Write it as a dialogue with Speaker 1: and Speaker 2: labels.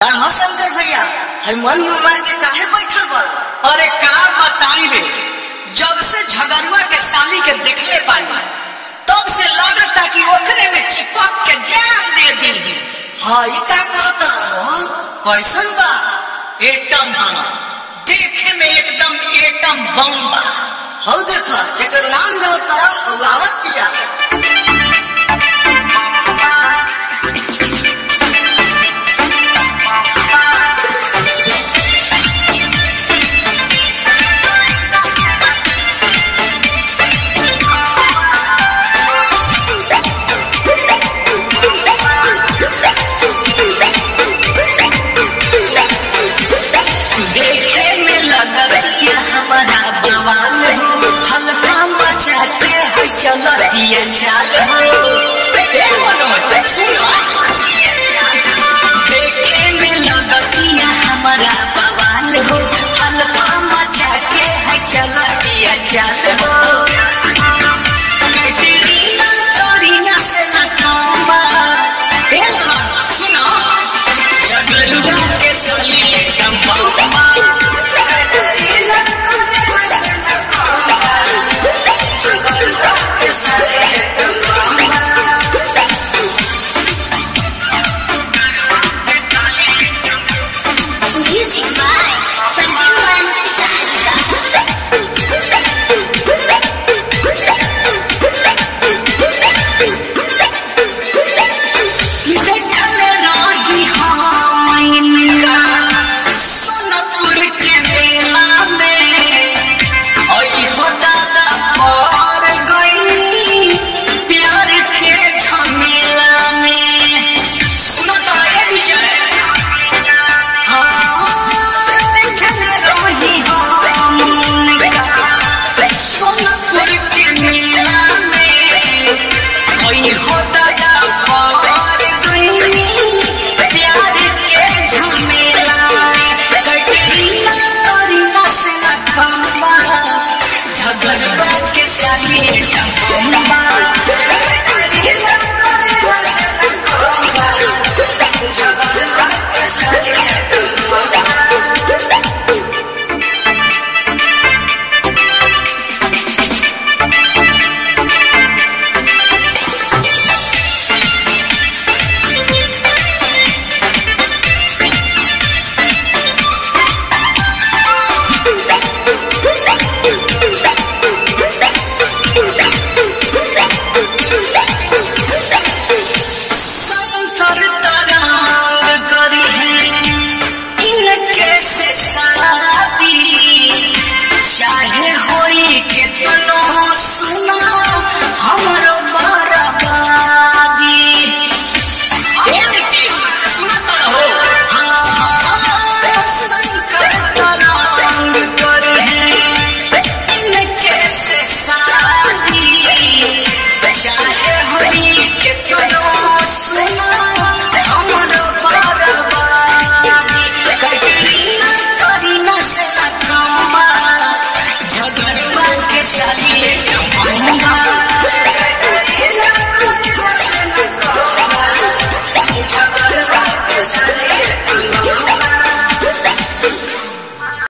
Speaker 1: हो शंकर भैया है मन में मार के काहे बैठल बा
Speaker 2: अरे का बताई रे जब से झगड़ुआ के साली के देखले पानी तब से लगता कि ओकरे में चिपक के जान दे दी
Speaker 1: हाँ ये का कहता हो कैसन बा
Speaker 2: एटम बम देखे में एकदम एटम बम बा
Speaker 1: हौ देखा जेकर नाम लो तरा वो आवत किया
Speaker 2: देखे में लगतिया हमारा बवाल हल्का मचाते है चलतिया चाल